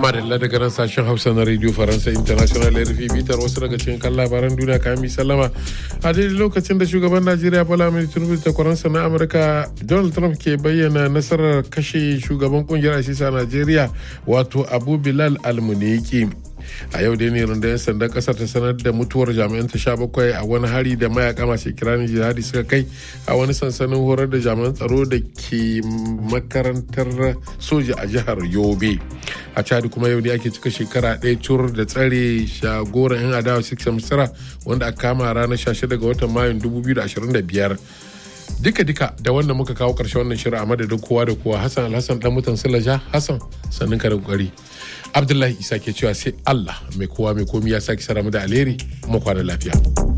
madalla daga nan sashen hausa na radio faransa international rfi bitar wasu daga cikin kan labaran duniya kayan mi sallama a daidai lokacin da shugaban najeriya bola mai tinubu da kwaransa na amurka donald trump ke bayyana nasarar kashe shugaban kungiyar asisa najeriya wato abu bilal almuniki a yau dai ne rundunar sandan kasar ta sanar da mutuwar jami'an ta sha bakwai a wani hari da mayaka masu kiranin jihadi suka kai a wani sansanin horar da jami'an tsaro da ke makarantar soja a jihar yobe a chad kuma yau ne ake cika shekara ɗaya cur da tsare shagoran yan adawa six misira wanda aka kama ranar 16 ga watan mayun 2025 duka-duka da wanda muka kawo ƙarshe wannan shirin a madadin kowa da kowa hassan alhassan dan mutan silaja hassan sannin ka da kokari abdullahi isa ke cewa sai allah mai kowa mai komi ya sake sara mu da alheri mu kwana lafiya